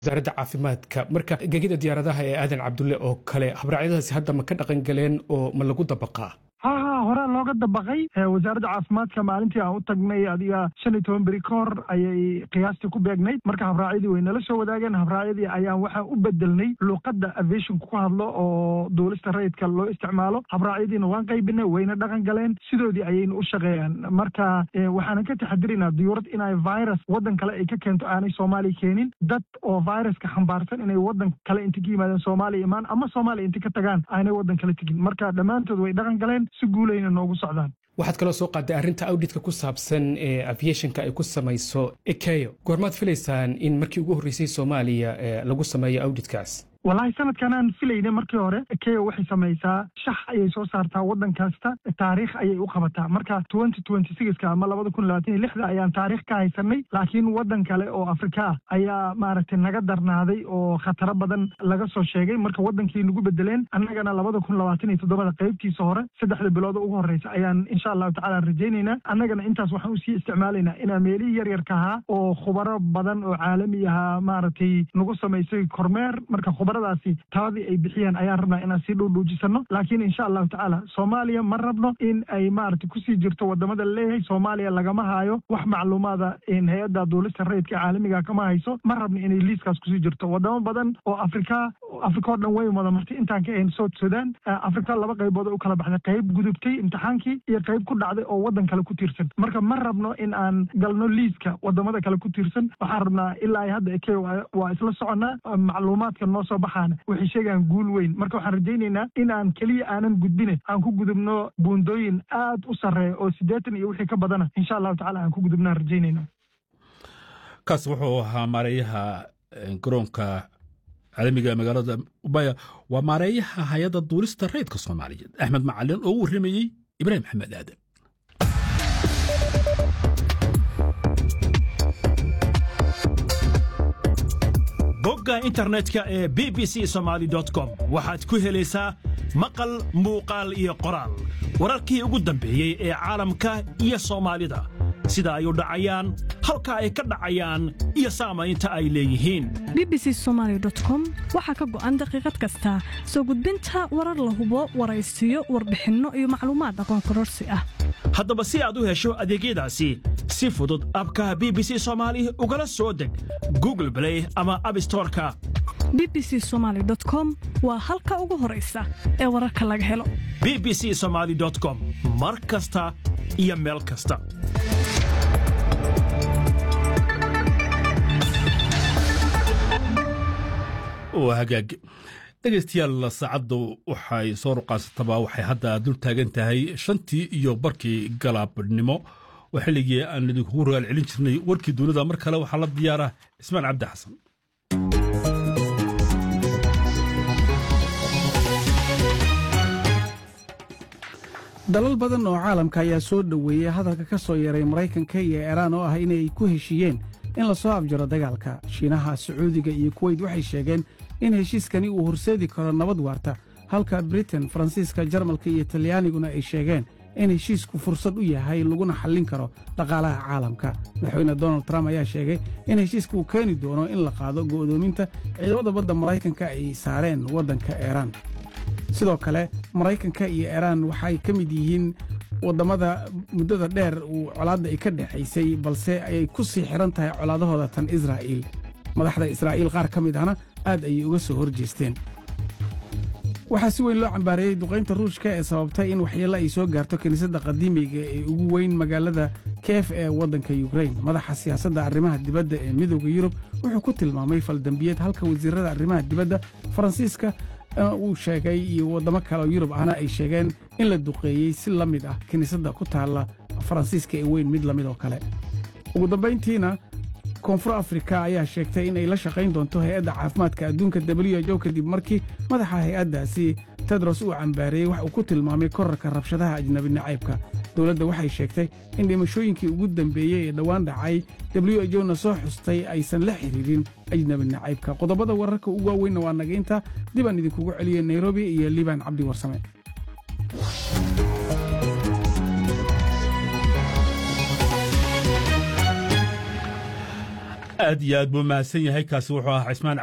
wasaaradda caafimaadka marka gegida diyaaradaha ee aadan cabdulle oo kale habraacyadaasi hadda ma ka dhaqan galeen oo ma lagu dabaqaa ha ha horaa looga dabaqay wasaaradda caafimaadka maalintii aan u tagnay adiga shan iyo toban beri ka hor ayay qiyaastii ku beegnayd marka habraacyadii way nala soo wadaageen habraacyadii ayaan waxaan u bedelnay luuqadda aviationka ku hadlo oo duulista rayidka loo isticmaalo habraacyadiina waan qaybinay wayna dhaqan galeen sidoodii ayayna u shaqeeyaan marka waxaanan ka taxadiraynaa diyuurad inay virus waddan kale ay ka keento aanay soomaaliya keenin dad oo viruska xambaarsan inay waddan kale inta ka yimaadeen soomaaliya imaan ama soomaaliya inta ka tagaan aanay waddan kale tegin marka dhammaantood way dhaqan galeen si guulayna noogu socdaan waxaad kaloo soo qaaday arrinta awdhitka ku saabsan ee aviationka ay ku samayso ekeyo goormaad filaysaan in markii ugu horreysay soomaaliya lagu sameeyo awdhitkaas wallaahi sanadkan aan filayna markii hore keo waxay samaysaa shax ayay soo saartaa waddan kasta taariikh ayay u qabataa marka twenty twenty sixka ama labada kun labaatan iyo lixda ayaan taariikh ka haysanay laakiin waddan kale oo afrika ah ayaa maaragtay naga darnaaday oo khataro badan laga soo sheegay marka waddankii nagu bedeleen annagana labada kun labaatan iyo toddobada qaybtiisa hore saddexda bilood ugu horreysa ayaan insha allahu tacala rajaynaynaa annagana intaas waxaan usii isticmaalaynaa inaan meelihii yaryarka ahaa oo khubaro badan oo caalami ahaa maaragtay nagu samaysay kormeer marka daasi taladii ay bixiyeen ayaan rabnaa inaan sii dhuudhuujisano laakiin insha allahu tacaala soomaaliya ma rabno in ay maaragtay kusii jirto wadamada laleeyahay soomaaliya lagama haayo wax macluumaada hay-adda duulista rayidka caalamiga kama hayso ma rabno inay liiskaas kusii jirto wadamo badan oo afrika afrika oo dhan way wada martay intaan ka ahayn south sudan afrika laba qaybood u kala baxday qayb gudubtay imtixaankii iyo qayb ku dhacday oo waddan kale ku tiirsan marka ma rabno in aan galno liiska wadamada kale ku tiirsan waxaan rabnaa ilaa hadda eke waa isla soconnaa macluumaadka noo soo baxaana waxay sheegaan guul weyn marka waxaan rajaynaynaa in aan keliya aanan gudbine aan ku gudubno buundooyin aad u sarreeya oo siddeetan iyo wixii ka badana insha allahu tacala aan ku gudubnaan rajaynayna kaas wuxuu ahaa maareeyaha garoonka caalamiga magaalada ubaya waa maareeyaha hay-adda duulista rayidka soomaaliyeed axmed macalin oo u warramayey ibraahim maxamed aadan bogga internetka ee b b c somaali com waxaad ku helaysaa maqal muuqaal iyo qoraal wararkii ugu dambeeyey ee caalamka iyo soomaalida sida ay u dhacayaan halka ay ka dhacayaan iyo saamaynta ay leeyihiin b b c somaali com waxaa ka go'an daqiiqad kasta soo gudbinta warar la hubo waraysiyo warbixinno iyo macluumaad aqoon kororsi ah haddaba si aad u hesho adeegyadaasi si fudud abka b b c soomaali ugala soo deg google blay ama abstoreka b b c somaali com waa halka ugu horaysa ee wararka laga helo b b c somaali com mar kasta iyo meel kasta waa hagaag dhegaystayaal saacaddu waxay soo ruqaasataba waxay hadda dul taagan tahay shantii iyo barkii galaabnimo oo xilligii aan idinkugu rogaal celin jirnay warkii dunida mar kale waxaa la diyaara cismaan cabdi xasan dalal badan oo caalamka ayaa soo dhoweeyey hadalka ka soo yeeray maraykanka iyo iiraan oo ah inay ku heshiiyeen in la soo afjaro dagaalka shiinaha sacuudiga iyo kuweyt waxay sheegeen in heshiiskani uu horseedi karo nabad waarta halka britain faransiiska jarmalka iyo talyaaniguna ay sheegeen in heshiisku fursad u yahay laguna xallin karo dhaqaalaha caalamka madaxweyne donald trump ayaa sheegay in heshiiska uu keeni doono in la qaado go'doominta ciidamada badda maraykanka ay saareen waddanka iiraan sidoo kale maraykanka iyo iiraan waxay ka mid yihiin wadammada muddada dheer uu colaadda ay ka dhexaysay balse ayay ku sii xidhan tahay colaadahooda tan israa'iil madaxda israa'iil qaar ka mid ahna aad ayay uga soo hor jeesteen waxaa si weyn loo cambaareeyey duqaynta ruushka ee sababtay in waxyeello ay soo gaarto kiniisadda qadiimiga ee ugu weyn magaalada keef ee waddanka yukrain madaxa siyaasadda arrimaha dibadda ee midooda yurub wuxuu ku tilmaamay faldambiyeed halka wasiirrada arrimaha dibadda faransiiska uu sheegay iyo waddamo kale oo yurub ahna ay sheegeen in la duqeeyey si la mid ah kiniisadda ku taalla faransiiska ee weyn mid la mid oo kale ugu dambayntiina koonfur afrika ayaa sheegtay in ay la shaqayn doonto hay-adda caafimaadka adduunka w ho kadib markii madaxa hay-addaasi tedros uu cambaareeyey wax uu ku tilmaamay korarka rabshadaha ajnabi nacaybka dowladda waxay sheegtay in dhimashooyinkii ugu dambeeyey ee dhowaan dhacay w h na soo xustay aysan la xidhiidhin ajnabi nacaybka qodobada wararka ugu waaweynna waa nagaynta dib aan idinkugu celiyey nairobi iyo liibaan cabdi warsame aad iyo aad buu mahadsan yahay kaasi wuxuu ahaa cismaan